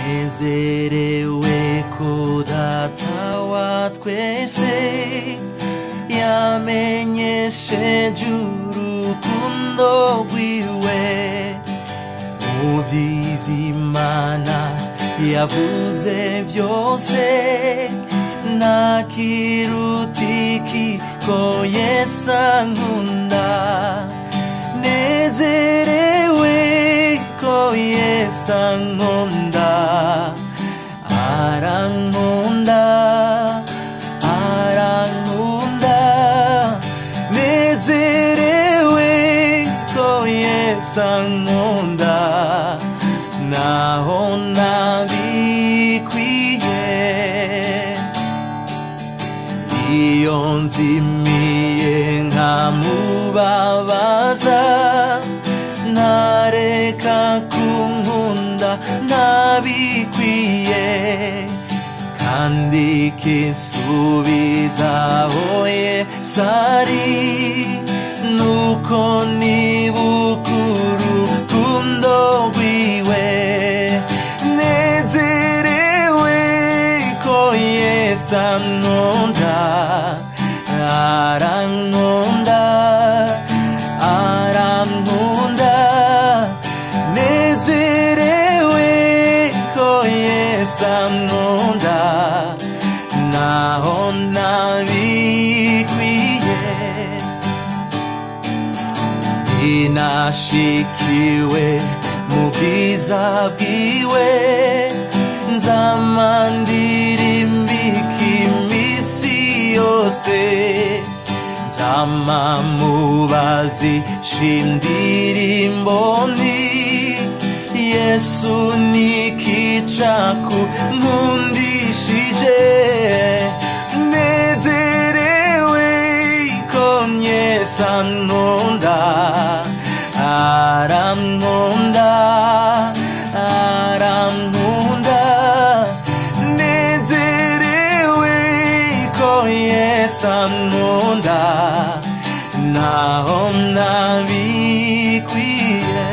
nezerewe ko data wa twese yamenyesheje urukundo rwiwe mu by'izimana yavuze byose nta kirutiki ko yesu ankunda nezerewe ko yesu ankunda arankunda arankunda nezerewe ko yesu ankunda naho nabikwiye iyo nzimiye nkamubabaza ntareka kunkunda ntabikwiye kandi kisubizaho yesu ari nuko nibukuru rukundo rwiwe nezerewe ko yesu ankunda arankunda arankunda nezerewe ko yesu ankunda naho nabikwiye inashikiwe mu bwiza bwiwe nzamandirimbika iminsi yose nzamamubazi shindirimbo nti yesu nikicaku nkundishije nezerewe ko yesu ankunda arankunda arankunda nezerewe ko yesu ankunda naho nabikwiye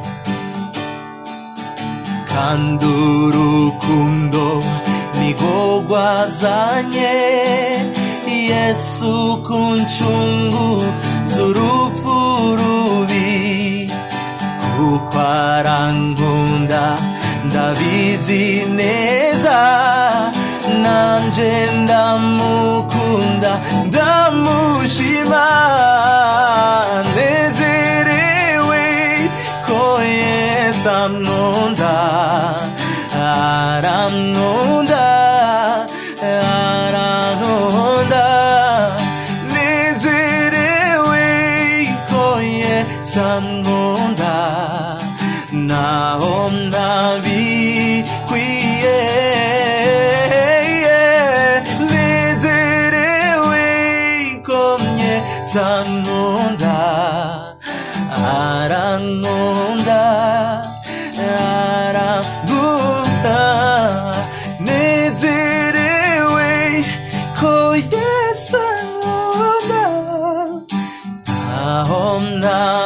kandi urukundo niko rwazanye yesu kuncungu z'urupfu rubi kuko arankunda ndabizi neza nanje ndamukunda ndamushima nezerewe ko yesu ankunda arankunda arankunda nezerewe ko yesu ankunda naho nabikwiye nezerewe ko yesu ankunda arankunda arankunda nezerewe ko yesu ankunda aho nta